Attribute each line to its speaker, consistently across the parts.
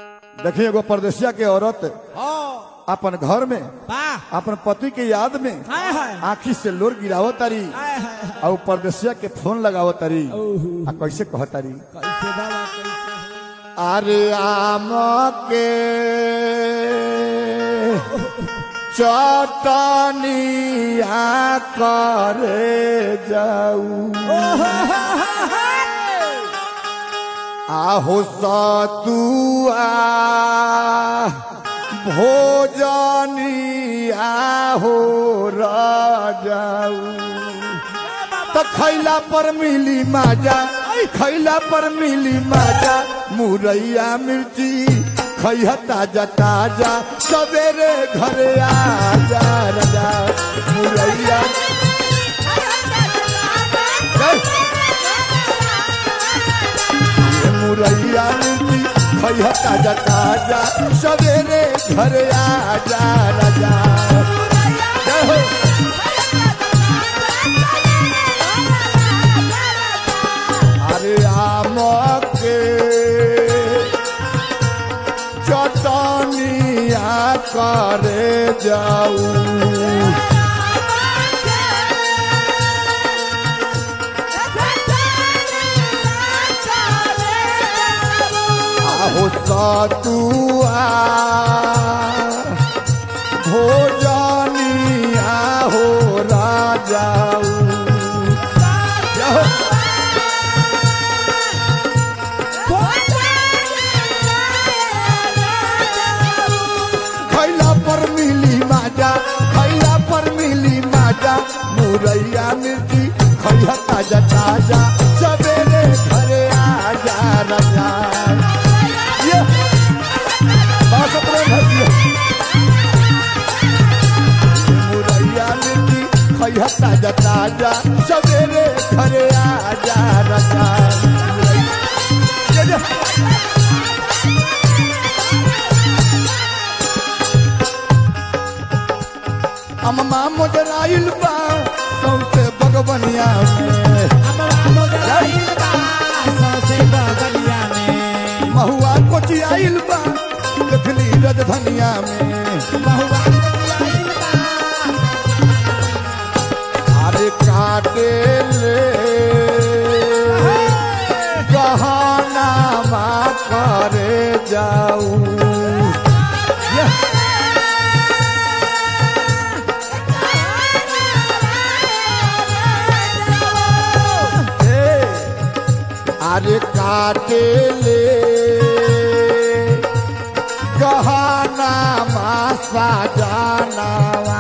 Speaker 1: देखिए एगो परदेसिया के औरत
Speaker 2: हाँ
Speaker 1: अपन घर में
Speaker 2: वाह
Speaker 1: अपन पति के याद में
Speaker 2: हाय हाय
Speaker 1: आखी से लोर गिरावत तारी
Speaker 2: हाय हाय
Speaker 1: और परदेसिया के फोन लगावत तारी
Speaker 2: ओहो।
Speaker 1: आ कैसे कहतारी
Speaker 2: कैसे बाबा कैसे
Speaker 1: अरे आम के चटनिया करे जाऊ आहो सतुआ भोजनिया हो राजाऊ तो खैला पर मिली माजा खैला पर मिली माजा मुरैया मिर्ची खैया ताजा ताजा सवेरे घरे आजा राजा मुरैया ये मुरैया मिर्ची खैया ताजा ताजा सवेरे घरे आजा राजा जय हो अरे आम के चटनिया करे जाऊ आहो सतुआ भोजनिया हो राजाऊ जाओ खैला पर मिली माजा खैला पर मिली माजा मुरैया मिर्ची खैया ताजा ताजा सवेरे घरे आजा राजा ये बास अपने घर दियो। मुरैया मिर्ची खैया ताजा ताजा सवेरे घरे आजा राजा ये जो- अम्मा मोजराइल बा सौसे बगवनिया में महुआ कोचियाइल बा देखली रजधनिया में अरे काटे ले गहना मा करे जाऊ ये ए, अरे काटे ले गहना मासा जानवा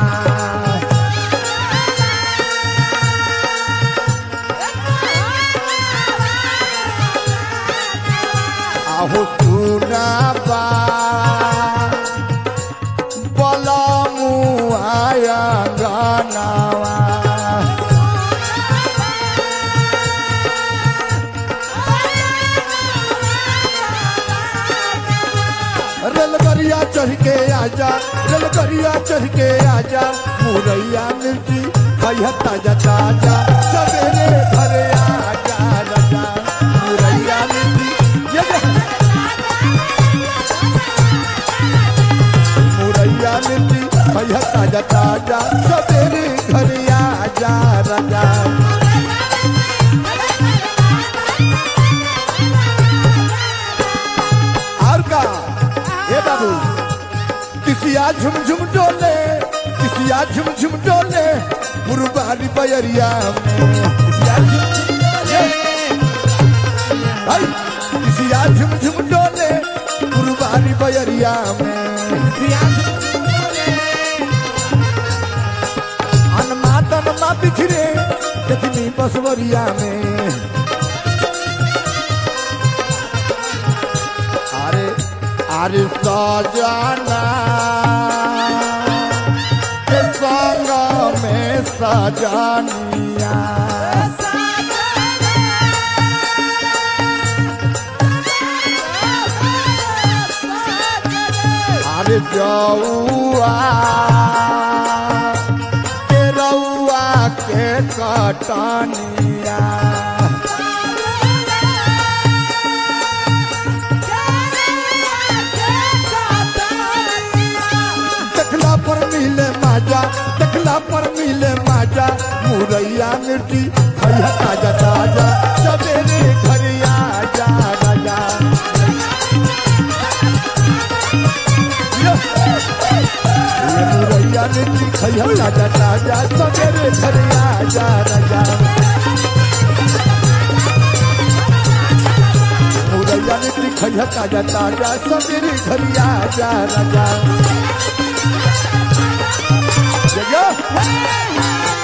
Speaker 1: आहो सुना बा बलमु आया गानावा रेलगरिया चढ़ के आजा रेलगरिया चढ़ के आजा मुरैया मिर्ची खैया ताजा ताजा सवेरे घरे आजा राजा मुरैया मिर्ची ये जे मुरैया मिर्ची खैया ताजा ताजा सवेरे घरे आजा राजा और का हे बाबू किसिया झुम झुम डोले किसिया झुम झुम डोले मुरबारी बयरिया में किसिया झुम झुम डोले हाय किसिया झुम झुम डोले मुरबारी बयरिया में अनमा तनमा बिखरे देखनी बसवरिया में अरे अरे सजाना के संग में सजानिया अरे जौआ के रउआ के कटनिया मुरैया मिट्टी खैया ताजा ताजा सवेरे घर आजा राजा ये मुरैया मिट्टी खैया ताजा ताजा सवेरे घर आजा राजा मुरैया मिट्टी खैया ताजा ताजा सवेरे घर आजा राजा जगह